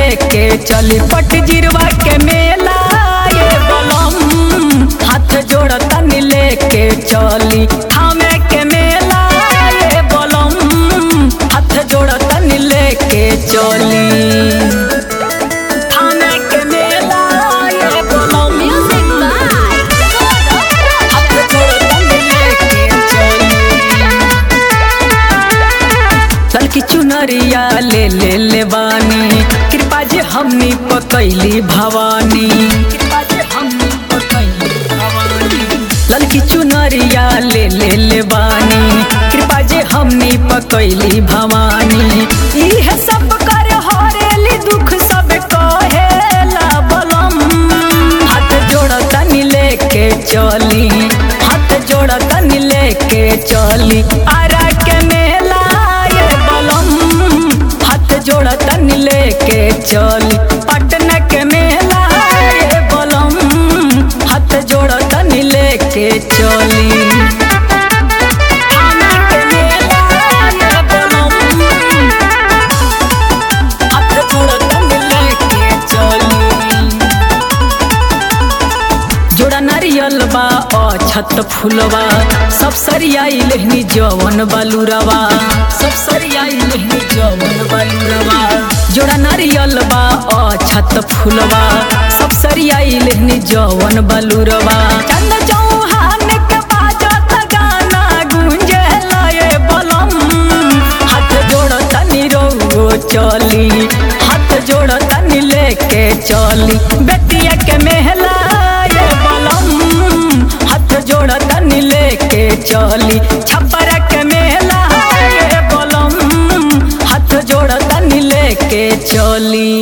लेके चली पट जिरवा के मेला ये बलम हाथ जोड़ तनी लेके चली थामे के मेला ये बलम हाथ जोड़ तनी लेके चली थामे के मेला ये बलम Music by हाथ जोड़ तनी लेके चली चल की चुनरिया ले ले ले बानी कृपा जे हमनी पकैली भवानी कृपा जे हमनी पकैली भवानी ललकी चुनरिया ले ले ले बानी कृपा जे हमनी पकैली भवानी इहे सब कर हरेली दुख सब कहेला बलम हाथ जोड़ तनी लेके चली हाथ जोड़ तनी लेके चली आरा के मेला ये बलम हाथ जोड़ तनी लेके चली पटना के मेला ये बलम हाथ जोड़ तनी लेके चली थाना के मेला ये बलम, हाथ जोड़ तनी लेके चली जोड़ा नारियल बा अछत फुलवा सब सरियाई लेहनी जवन बालूरवा सब सरियाई लेहनी जवन बालूरवा जोड़ा नारियल बा अछत फुलवा सब सरियाई लेहनी जवन बालूरवा चंद चौहान के बाजत गाना गूंजे लए बलम हाथ जोड़ तनी रो चली हाथ जोड़ तनी लेके चली बेटिया के मेहला ये बलम हाथ जोड़ तनी लेके चली छप्पर के मेहला ये बलम हाथ जोड़ तनी लेके चली